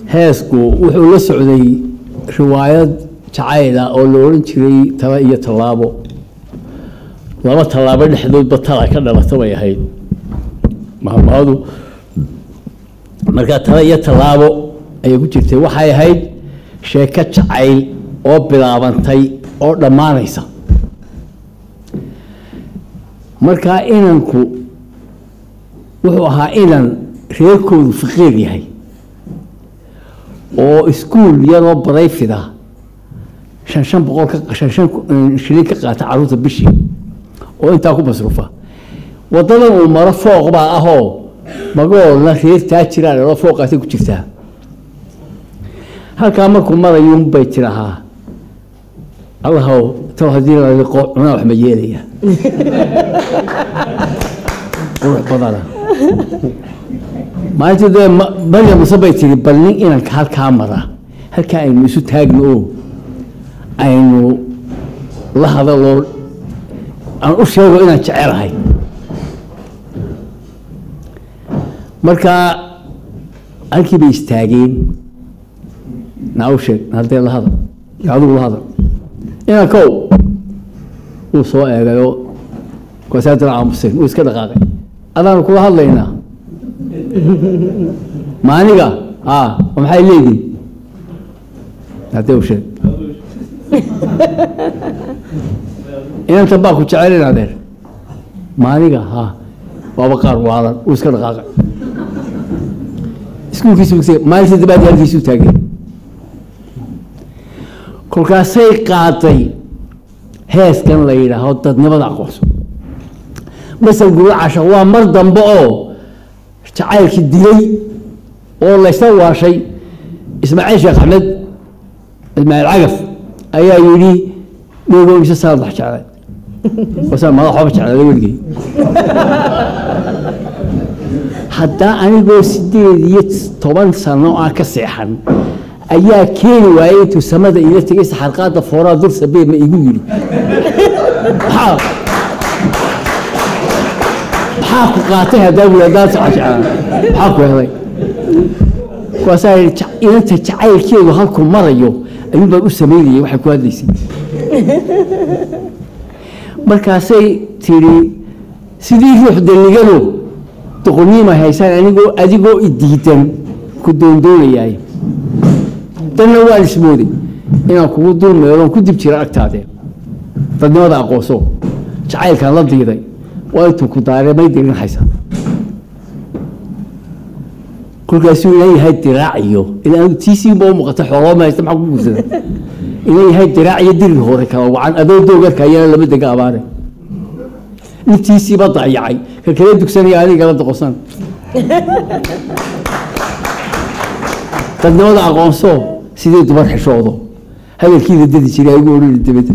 heesku wuxuu la socday riwaayad jacayl ah oo la odhan jiray tala iyo tallaabo laba tallaabo dhexdoodba tala ka dhalata bay ahayd mahmahadu markaa tala iyo tallaabo ayay ku jirtay waxay ahayd sheeko jacayl oo bilaabantay oo dhammaanaysa markaa inanku wuxuu ahaa inan reerkoodu faqiir yahay oo iskuul yaroo barayfida shan shan boqol ka shan shan shilin ka qaata carruurta bishii oo intaa ku masruufa waddadan uu maro fooq baa ahoo magoolna reertaa jiraan oo fooqaasay ku jirtaa halkaa markuu marayuun bay tirahaa allahow taw haddii la liqo cunaa wax ma yeelaya qurux badana maalintii dee maryam muse bay tiri bal nin inanka halkaa mara halkaa aynu isu taagno oo aynu la hadaloo aan u sheego inaan jecelahay markaa halkii bay istaageen naa u sheeg haddee la hadal adigu la hadal inankow wuu soo eegayo koosaadana aamuseen wuu iska dhaqaaqay adaanu kula hadlaynaa maaniga a maxay leedihin haddee u sheeg inantan baa ku jecelin adeer maaniga ha waaba qaar waalan wuu iska dhaqaaqay iskuulkiisu maalintii dabaadi halkiisu taageen kolkaasay qaaday heeskan la yidhaaho dadnimada aqoonso masal gurul casha waa mar dambe oo jacaylkii dilay oo laysla waashay ismaaciil sheekh axmed ismaaciil cagaf ayaa yidhi dheego mise sanad wax jeclay wasaa madaxooba jeclaaday weligay haddaa anigoo sideed iyo toban sano aan ka seexan ayaa keeni waayey intuu samada iila tegay saxarqaada fooraa dur sabee ma igu yidhi maxaa maxaa ku qaatay haddaa buu haddaan saxa jeclaan maxaa ku helay kuwaasaa yidhi inanta jacaylkeedu halkuu marayo ayuun baan u samaynayay waxay ku hadlaysay markaasay tidhi sidii ruux dalligano doqoniima haysaan anigoo adigoo idiidan ku doondoonayaay danna waan ismooday inaan kugu dul meeloon ku dib jira agtaadee dadnimada aqoonso jacaylkaan la diiday waa intuu ku daaremay dirinhaysa kolkaasuu inan yahay diraaciyo ilaa tiisiinba u muuqata xoolooma haysta maxaa ku guursada inan yahay diraac iyo diri hore kala wacan adoo doogarkayana lama dega abaare intiisiiba dayacay ka kala dugsanaya anigala doqosan dadnimada aqoonso sidii dumar xishoodo hadalkiida dadi jiray ugu odhani dabada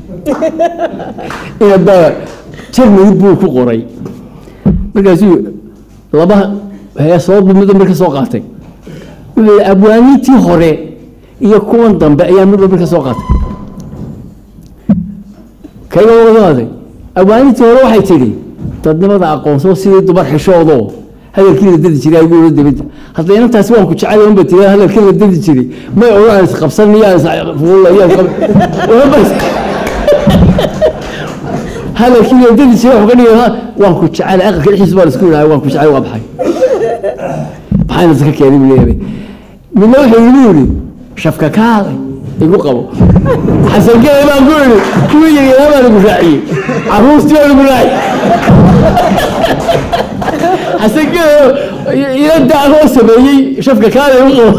inabaa jarmani buu ku qoray markaasuu laba heesoo midba mar ka soo qaatay wuxuu yihi abwaaniintii hore iyo kuwan dambe ayaa midba mar ka soo qaatay kayga wadaaday abwaaniintii hore waxay tidhi dadnimada aqoonso sidii dumar xishoodo hadalkiida dadi jiray ugu odhan dabada hadda inantaasi waan ku jecel unba tiri hadalkiida dadi jiray may odhan is qabsan iyo hadalkiida dadi jiray wuxuu ka dhigay waan ku jecel aqalka dhexdiisa baan isku yidhahay waan ku jecel waa maxay maxayna iska keenay buu leeyahay midna wuxuu igu yidhi shafka kaalay igu qabo xasankee baan ku yidhi kuwii yaryara baan igu raaciyey caruurtii baan igu raaciyey xasankee ila daacoo sameeyey shafka kaalay igu qabo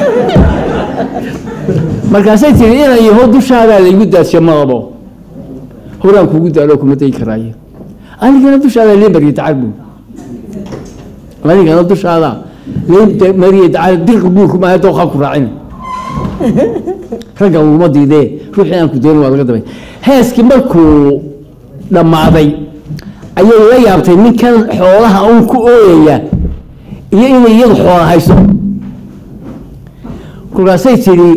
markaasay tiri inan yaho dushaadaa laygu daadsho madabo horaan kugu daalo kuma dayi karaaye anigana dushaada lee mariye dacar buu anigana dushaada lee mariye dacar dirqi buurku maaha dooqaa ku raacina ragga laguma diidee ruuxii aan ku doonin waa laga dabay heeskii markuu dhammaaday ayay la yaabtay ninkan xoolaha uun ku ooyaya iyo inay iyadu xoola hayso kolkaasay tidhi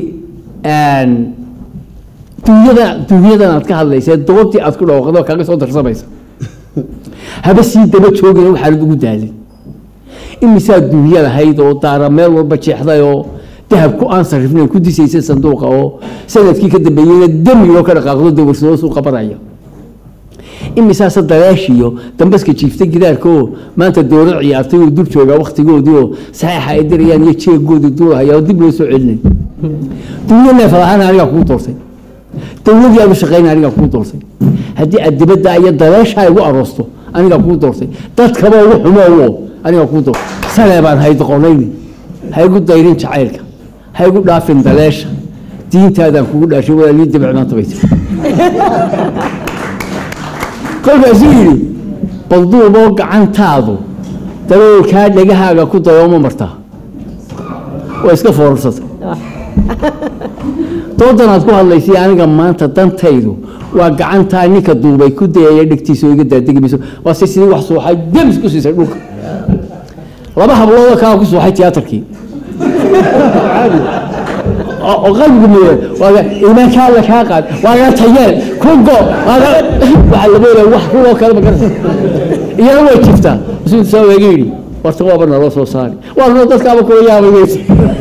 dunyada dunyadan aad ka hadlaysa doobtii aad ku dhawaaqdo kaaga soo darsamaysa haba sii daba joogin waxaanad ugu daalin imisaa dunya lahayd oo daara meel walba jeexday oo dahabku aan sarifnayn ku disaysa sanduuqa oo sanadkii ka dambeeyeyna damioo ka dhaqaaqdo dawarsado suu qabanaya imisaase daleeshiyo dambaska jiiftay gidaarka oo maanta dowlad ciyaartay oo dul joogaa waktigoodii oo saxiixa ay dirayaan iyo jeegoodii duulahaya oo dib loo soo celinay dunya neefalahaan anigaa kuu doortay dowladii aanu shaqayna anigaa kuu doortay haddii aad dibadda iyo daleeshaa igu aroosto anigaa kuu doortay dadkaba ugu xumoowo anigaa kuu doortay salee baan haydoqonayni ha igu dayrin jacaylka ha igu dhaafin daleesha diintaadaan kugu dhaashay walaalii dabic maanta bay tiri kolkaasuu yidhi balduuboo gacantaadu daboolkaa dhegahaaga ku dayooma martaa waa iska foorarsatay doodanaad ku hadlaysay aniga maanta dantaydu waa gacantaa ninka duubay ku dayaya dhegtiisa oo iga daadegi mayso waa si sidii wax suuxay demis ku siisay dhulka laba habloodoo kalaa ku suuxay tiyaatarkii oo qalbigu mudan waa iimaanka alla kaa qaad waa laga tayeel kugo waxaa laga helaya wax kuloo kale ma garata iyana way jirtaa rasuulku saa waaga yidhi warta waaba naloo soo saari waa noo dadkaaba kula yaabayaysa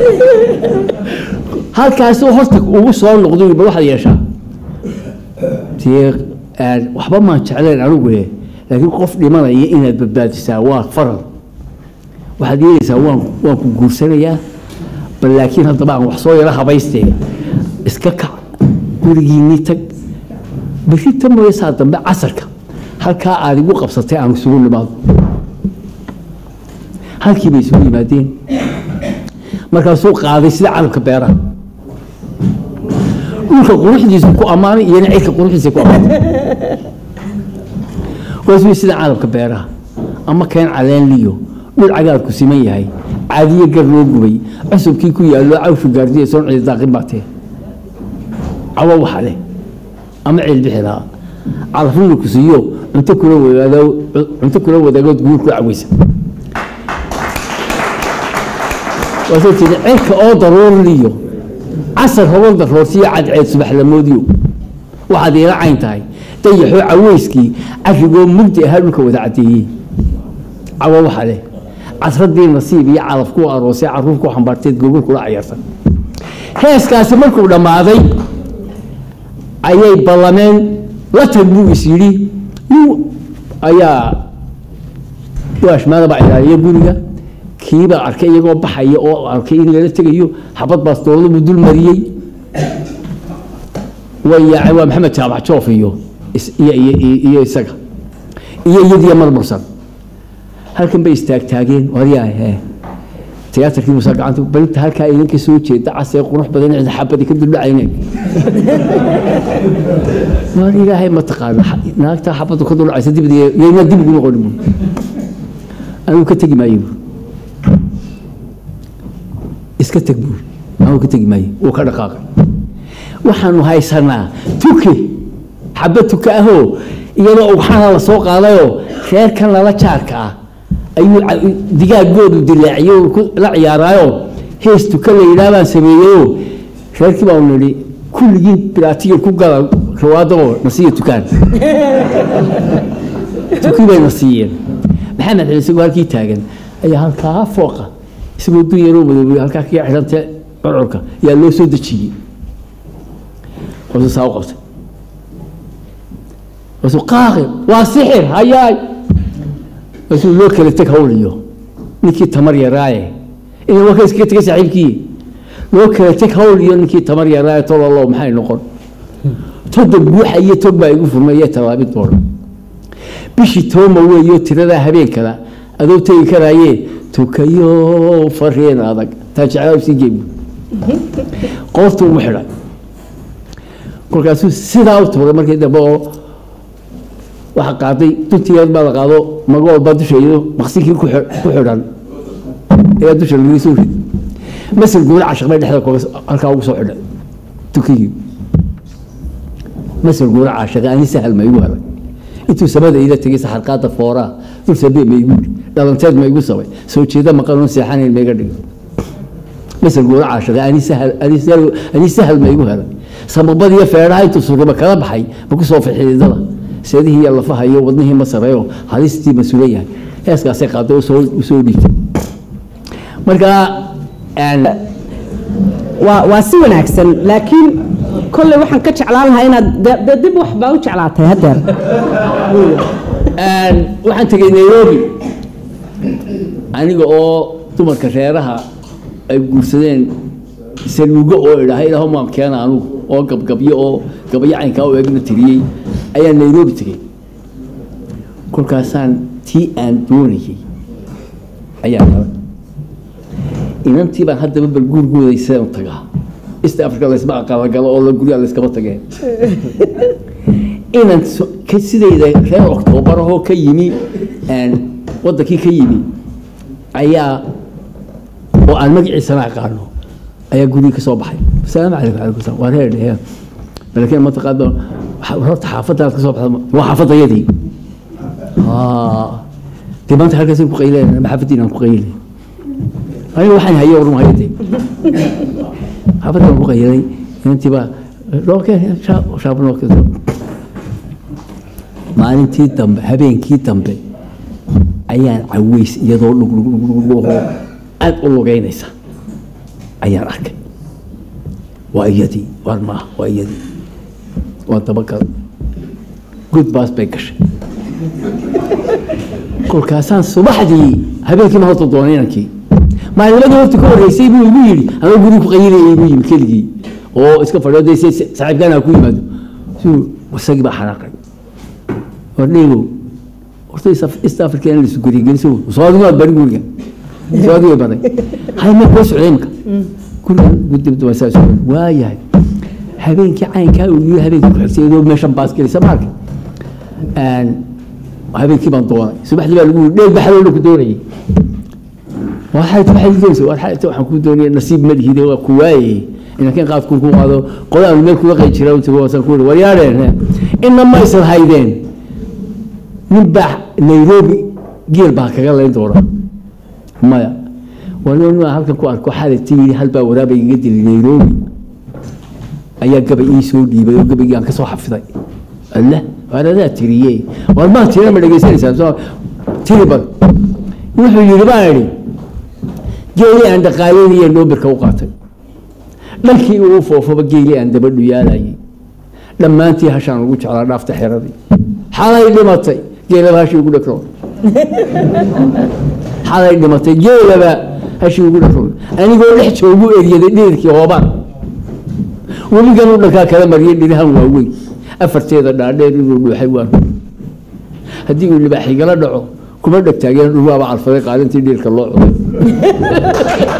halkaasuu horta ugu soo noqdo bal waxaad yeeshaa dee waxba maan jecleen anigu eh laakiin qof dhimanaya inaad badbaadisaa waa faral waxaad yeelaysaa waan waan ku guursanayaa bal laakiin haddaba aan wax soo yaro habaystee iska kac gurigiinii tag berri ta mooye saa dambe casarka halkaa aad igu qabsatay aan isugu nimaado halkii bay isugu yimaadeen markaasuu qaaday sida carabka beeraha dhulka quruxdiisa ku ammaanay iyona cirka quruxdiisa ku ammaanay waasuu sida carabka beeraha ama keen caleen liyo dhul cagaarku siman yahay caadiye gar loo gubay cusubkii ku yaallo cawshu gaardiya soon cidi daaqin baa tee cawo waxa leh ama ceel bixi lahaa calafrina ku siiyo cunto kula wadaago cunto kula wadaagood guur ku caweysa waasoo tiri cirka oo daruurliyo casar hobol daroorsiyo cadceed subaxlamoodiyo waxaad iila cayn tahay dayaxoo caweyskii carrigoo mugdi ahaa dhulka wada caddeeyey cawo waxa leh casradii nasiib iyo calaf ku aroosay caruur ku xambaarteed gogol kula cayarsan heeskaasi markuu dhammaaday ayay ballameen la tag buu is yidhi ayaa waashmaadaba ilaaliya guriga kiibaa arkay iyagoo baxaya oo arkay in lala tegayo xabad baastoolada buu dul mariyey way yaacay waa maxamed jaabac joof iyo iyo isaga iyo iyadiyo marmarsan halkan bay istaagtaageen waryaah tiyaatarkii musa gacanta balinta halkaa idinka soo jeeda casee qurux badan cid xabadi ka duldhacayne waar ilaahay ma taqaana naagtaa xabadu ka duldhacaysa dibad yayna dib ugu noqon bu anigu ka tegi maayo iska teg buuri anigu ka tegi maayo wuu ka dhaqaaqay waxaanu haysanaa tuke xabad tuka ahoo iyadoo ugxana la soo qaadayoo reerkan lala jaarka ah ayuu digaaggoodu dilaaciyo la ciyaaraayo hees tuka la yidhaah baan sameeyeyoo reerkii baanu nidhi kulligiin bilaatiga ku gala rawaadaboo nasiiya tukaan tukii bay na siiyeen maxamed xil isagoo halkii taagan ayaa halkaa fooqa isagoo dun yaroo madoobay halkaa kaga xidhantee curcurka yaa loo soo dejiyey waasuu saa u qabtay waasuu qaaqi waa sixir hayaay waasuu loo kala teg hawliyo ninkii tamar yaraaye ina waa ka iskaga tegay saaxiibkii loo kala teg hawl iyo ninkii tamar yaraaye tololo maxay noqon toda buuxa iyo tog baa igu furmay tallaabin doona bishii tooma weeyo tiradaa habeenkada adoo tegi karaaye tukayo fariin adag taa jeclaa sii geebu qoortu ugu xidhay kolkaasuu sidaa u tuuray markii dambe oo waxa qaaday duntigeed baa la qaado magool baa dusha iyado maqsinkii ku xidhan ayaa dusha laga soo rid masir guura cashaq bay dhexda halkaa ugu soo xidhay tukigii masir guura cashaq ani sahal ma igu helay intuu samada ila tegay saxarqaada fooraa dul sabee ma igu yidhi dhalanteed ma igu sabay soo jeeda maqanuun seexanayn ma iga dhigo masir guura cashaq ani sahal ani sahal ma igu helay samabadiyo feedhaha intuu suriba kala baxay ma ku soo fixididada seedihii iyo lafaha iyo wadnihii ma sareeyo halistii ma sugan yahay heeskaasay qaaday u soo dhiigtay marka waa waa si wanaagsan laakiin kolley waxaan ka jeclaan lahaa inaad de- de dib wax baa u jeclaatay haddeer waxaan tegay nairobi aniga oo dumarka reeraha ay guursadeen saluugo oo idhaha ilaahu maan keena anugu oo gabgabyo oo gabayo caynkaa u egna tiriyey ayaa nairobi tegey kolkaasaan tii aan doonayay ayaa nala inantii baan haddaba bal guurgooday sidaan u tagaa east africa laysma aqalagalo oo la guryaa layskaba tageen inan so- ka- sidayda reer oktoobarahoo ka yimi een, wadankii ka yimi ayaa oo aan magaciisana aqaano ayaa gurigii ka soo baxay asalaamu calaykum calaykum salaam waa reer dhehe laakiin mataqaano waxa- horta xaafadaad ka soo baxda waa xaafadayadii dee maanta halkaas ku qayleen ama xaafadiin aan ku qaylay aniga waxaan hayo orun hayade xaafadaan ku qaylay inantii baa looke shaabnooke maalintii dambe habeenkii dambe ayaan caweys iyadoo dhugdhugdhugdhugoo aad u lugeynaysa ayaan arkay waa iyadii war maaha waa iyadii waa dabagal good baas bay gashay kolkaasaan subaxdii habeenkii ma horta doonay inankii maalinnimadii horta ka horreysay buu igu yidhi ama guriga ku qayilayay igu yimi keligii oo iska fadhiyo dee si- si- saaxiibkaan ha ku yimaado suu isagii baa xanaaqay wardhigo horta East Af- East Africa in laisu gurigeliso soo adigu aad bari guriga soo adigu baray hay ma koo socday imika guriga gudibda waa saas waayahay habeenkii caynkaa uu yiri habeenkii ku xigtay iyadoo meeshan baas gelisa maarka habeenkii baan doonay subaxdii baa lagu yiri dheel baxaloo ku doonayay waxay waxay doonaysaa war xalay waxaan ku doonayay nasiib ma lihide waa ku waayay inankeen qaad ku ku qaado qodaan meel kula qay jira inta waasan ku war yaareen inna ma isla haydeen nin baa nairobi geel baa kaga layn doona maya waliba nin aan halkan ku arko xaaladtii yidhi hal baa waraaba igaga dilay nairobi ayaa gabay ii soo dhiibay oo gabaygii aan ka soo xafiday alle waar adaa tiriye waar maa tirina ma dhegaysanaysaa soo tiri bal wuxuu yidhi baan idhi geeli aan dhaqaaleynaya noobirka u qaatay dhankii uu foofaba geeli aan dabadhu yaalayay dhammaantii hashaan ugu jeclaa dhaafta xeradii xalay dhimatay geelaba hashii ugu dhakro xalay dhimatay geelaba hashii ugu dhakro anigoo dhex joogu eryaday dhirkii hoobaan weligan u dhankaa kala mariyay dhirahan waaweyn afarteeda dhaadheer inuu dhuuxay waan haddii uu libaaxigala dhaco kuma dhegtaageen dhulwaaba calfaday qaalintii dhiirka loo cuday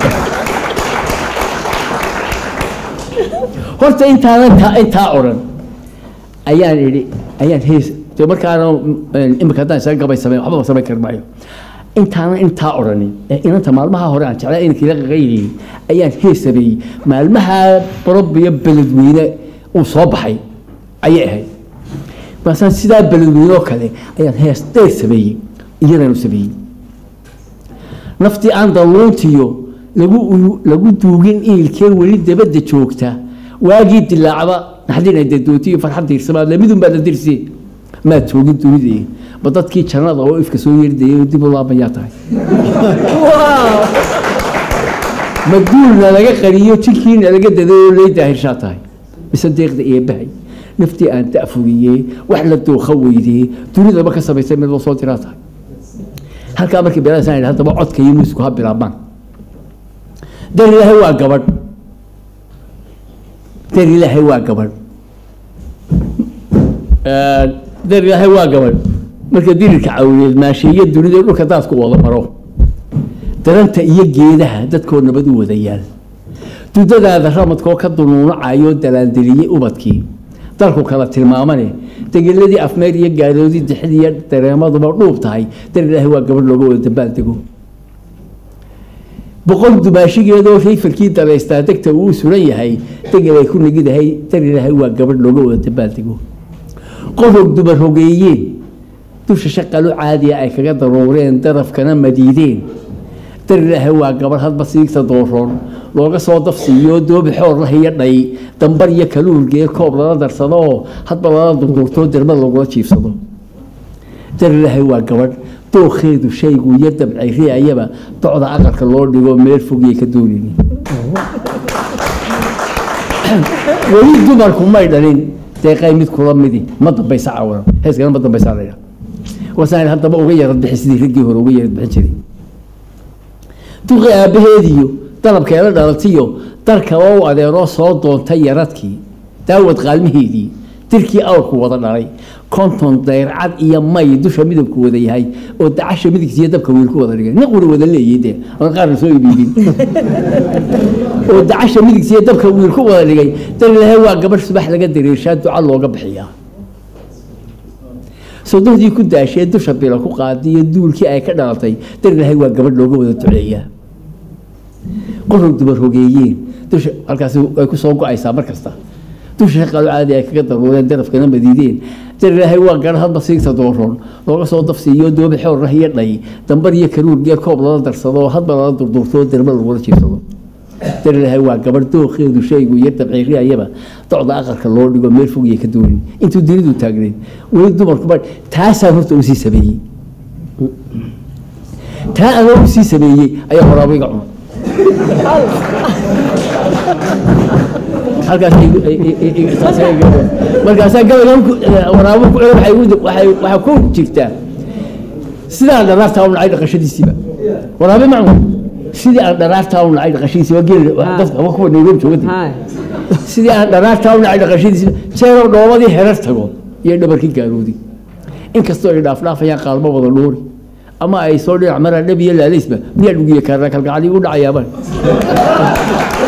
horta intaanan taa intaa odhan ayaan idhi ayaan hees de markaana imika haddaan isaga gabay sameyn waxba samayn kari maayo intaanan intaa odhanin ee inanta maalmaha hore aan jeclaa inankii la qaqayliyey ayaan hees sameeyey maalmaha borobiyo beledweyne uu soo baxay ayay ahayd markaasaan sidaa beledweyne oo kale ayaan hees dheer sameeyey iyadanu sameeyey naftii aan dalluuntiyo lagu lagu duugin iilkee weli dabadda joogta waagii dilaacba naxdina dadootiyo farxad diirsamaad lamidun baad la dirsi maad joogin dunidii ba dadkii jannada oo ifka soo yerdayay oo dib u laabayaa tahay ma duulna laga qariyo jinkiina laga daday oo lay daahirshaa tahay mise deeqda eebbahay naftii aan da'fugiyey wax la dooqa weydee dunidaba ka samaysay mid loo soo diraa tahay halkaa markii beelaasaan idhi haddaba codka iyo muusku ha bilaabmaan dar ilaahay waa gabadh dar ilaahay waa gabadh dar ilaahay waa gabadh marka dirirka cawleed maasheeye dunida dhulka daadku wada maro daranta iyo geedaha dadkoo nabad u wada yaal dudadaada ramadkoo ka dunuunacayo dalaandeliyey ubadkii dalku kala tilmaamane degeladii afmeer iyo gaaloodii dixid iyo dareemaduba dhuub tahay dar ilaahay waa gabadh looga wada dambaal dego boqol dumaashigeedoo rayfalkii dalaystaa degta uu suran yahay degel ay ku negidahay dar ilaahay waa gabadh looga wada dambaal dego qorog dumar hogeeyeen dusha shaqalu caadiya ay kaga daruureen darafkana madiideen dar ilaahay waa gabadh hadba siigta dooroon looga soo dafsiiyo doobi xoor lah iyo dhay dambar iyo kaluurgee koob lala darsado oo hadba lala durduurtoo dermad lagula jiifsado dar ilaahay waa gabadh dookheedu shaygu iyo dabcay riayaba docda aqalka loo dhigo meel fogiyay ka doonaynin weli dumarku may dhalin deeqay mid kula midi ma dambaysa caawano heeskana ma dambaysaa la yidhaha wasaan haddaba uga yarad bixi sidii raggii hore uga yarad bixin jiray duqi aabbaheediyo dalabkeeda dhalatiyo darkaba u adeeroo soo doontay yaradkii daawad qaalmaheedii dirkii awrku wada dhalay konton dayrcad iyo may dusha midabku wada yahay oo dacasha midigtiiyo dabka wiilku wada dhigay nin qura wada leeyay dee aan qaarna soo ibiibin oo dacasha midigtiiyo dabka wiilku wada dhigay dar ilaahay waa gabadh subax laga dareershaa duca looga bixiyaa sodohdii ku daashee dusha bila ku qaaday iyo duulkii ay ka dhalatay dar ilaahay waa gabadh looga wada duceeyaa qorog dumar hogeeyeen dusha halkaasi ay ku soo go-aysaa mar kasta dusha shaqaalo caadi ay kaga daruureen darafkana madiideen dar ilaahay waa gar hadba siigta dooroon looga soo dafsiiyo doobi xoor ah iyo dhay dambar iyo karuur geer koob lala darsado hadba lala durdurto derba lagula jiirsado dar ilaahay waa gabadh dooqeedu shaygu iyo dabciiriyayaba docda aqalka loo dhigo meel fog iyo ka doonin intuu dunidu taagneed weli dumarkuba taasaan horta usii sameeyey taa anoo usii sameeyey ayaa horaaba iga cunay markaasaa gabaygan waraabo ku waxaa ku jirtaa sidii aan dharaartaa u nacay dhaqashadiisiiba waraabe macnu sidii aan dharaartaa u nacay dhaqashadiisiiba geel dadka ama kuwa nairobi joogadi sidii aan dharaartaa u nacay dhaqashadiisiiba jeeroo dhoobadii herar tago iyo dhabarkii gaaroodi inkastoo ay dhaafdhaafayaan qaalmo wada dhuuri ama ay soo dhinac maraan dhab iyo laalaysba miyaa dhugiya kaarna kalgacadii u dhacayaaba